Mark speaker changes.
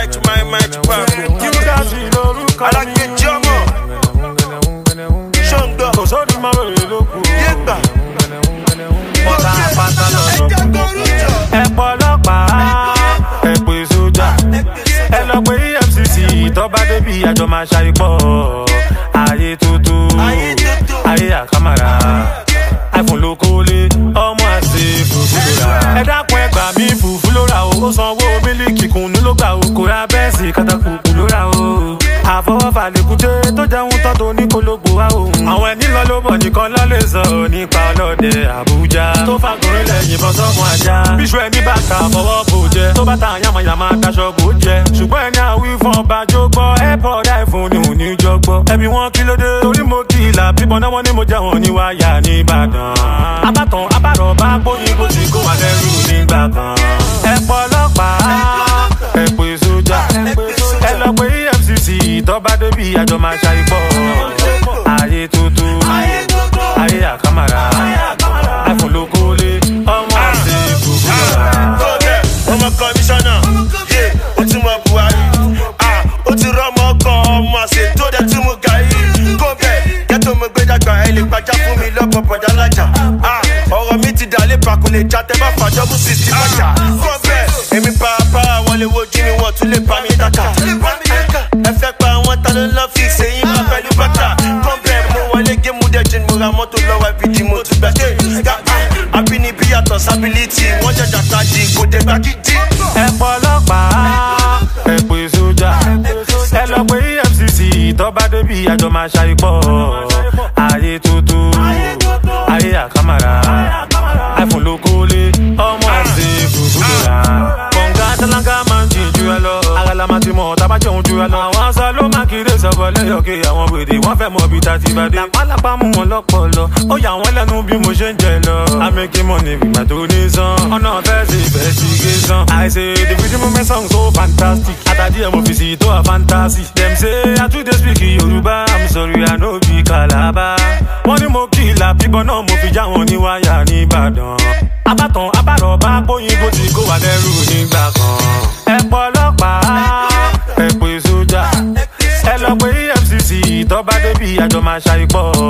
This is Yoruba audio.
Speaker 1: right my mind pa.
Speaker 2: Júdásì lórúkọ mi.
Speaker 1: Alágbèjì ọmọ. Ṣọ́ngbọ̀.
Speaker 2: Kò sódì máa wèrè lókù.
Speaker 1: Yégbà.
Speaker 2: Ọ̀tá pátá lọ́dọ̀. Ẹ pọ̀ ọlọ́pàá, ẹ pè sójà. Ẹ lọ pé EFCC tọ́ba débi àjọ máa ṣàìpọ̀. Ayé tuntun,
Speaker 1: Ayé tuntun.
Speaker 2: ayé àkàmàrà. iPhone ló kólé, ọmọ àṣẹ fùfú ló rà. Ẹ dákun ẹ gbà mí fùfú ló rà o. Ó sanwó mílíkì kùnú ló gbà o. Kò ra bẹ́ẹ̀sì kátàkùkù ló rà o. Àfọwọ́fà lèkúté tó jẹun tán tó ní kólógbò wá òun. Àwọn ẹni lọ ló bọ̀ nìkan lọ́ lè sọ nípa ọlọ́dẹ Àbújá. Tó fàgùnrin lẹ̀ yìnbọn sọ́mọ ajá. Bíṣu ẹni bá ka fọwọ́ bò jẹ. Tó bá ta yàmàyàmà daṣọ bò jẹ. Ṣùgbọ́n ẹni àwí fún ọba jó gbọ́. Airpod iPhone ni òní jọ gbọ́. Ẹ̀mí wọn kí ló dé? Torí mo kí ìlà bíbọn náà wọ́n ní mo jẹ́ wọn ní wáyà ní Ìbàdàn. Abátan abárọ̀ bá gbóyin bó ti kó wà lẹ́rù nígbà kan. Ẹ pọ̀ ọlọ́pàá, ẹ pè sójà. Ẹ lọ pé EFCC tọ́ba débi àjọ máa ṣàìpọ̀. Ayé tuntun, ayé àkàmàrà. iPhone ló kólé, ọmọ àti fùfú ló rà.
Speaker 1: Kọ́bẹ̀ ọmọ kọmíṣánná. Yé o ti mọ Buhari. Ah, O ti rọ́mọ kan ọmọ àṣẹ tó dẹ̀ tún mú gàrí. Kọ́bẹ̀ kẹ́tọ́ mo gbé dàgbà ẹ lè gbàjá fún mi lọ́pọ̀ bọ̀dá lájà. Ah, Ọ̀rọ̀ mi ti dà lé pakò lè já tẹ́ bá fàjọ́ mú sí ti bàjá. Kọ́bẹ̀ èmi pàápàá wọn lè wojú mi wọ́n tún lè bá mi dákà. Ẹ fẹ́ pa àwọn ta ló lọ́ fi ṣèyí bá pẹ̀lú bàtà. Kọ́bẹ̀ mo wọlé gé mú dẹ́jẹ́ mo ra mọ́tò lọ́wọ́ ibi mo tún gbà dé. Abínibí yàtọ̀ sábìlítì wọ́n jẹjà kájí kò dé gbàgídí.
Speaker 2: ẹ pọ̀ ọlọ́pàá ẹ pè sójà ẹ lọ pé EFCC tọ́ba débi àjọ máa ṣàìpọ̀ ayé tuntun ayé àkàmàrà iPhone ló kólé ọmọ àti fùfú ló rà kọ̀ǹga tálákà máa ń jìn ju ẹ lọ àgàlà máa ti mọ̀ tábà jẹun ju ẹ lọ àwọn aṣọ ló máa kéré sọ̀bọ̀ lẹ́yọ̀kẹ́ àwọn wèrè wọ́n fẹ́ mọ ibi tá a ti bá dé lápálápá mú wọn lọ́pọ̀lọ́ ó yà wọ́n lẹ́nu bí mo ṣe ń jẹ lọ amẹ́kí mọ̀ ní ìgbà tó ní sàn ọ̀nà fẹ́ ṣe investigation I say the video movement song so fantastic àtàdí ẹ̀ mo fi sí tó a fantasy dem say I too dey speak Yorùbá I'm sorry I no be Calabar wọ́n ní mo kí ìlà bíbọn náà mo fi já wọn ní wáyà ní Ìbàdàn abátan abárọ̀ bá gbóyin bó ti kó wà lẹ́rù nígbà kan ẹ pọ̀ ọlọ́pàá ẹ pè sójà ẹ lọ pé EFCC tọ́ba débi àjọ máa ṣàìpọ̀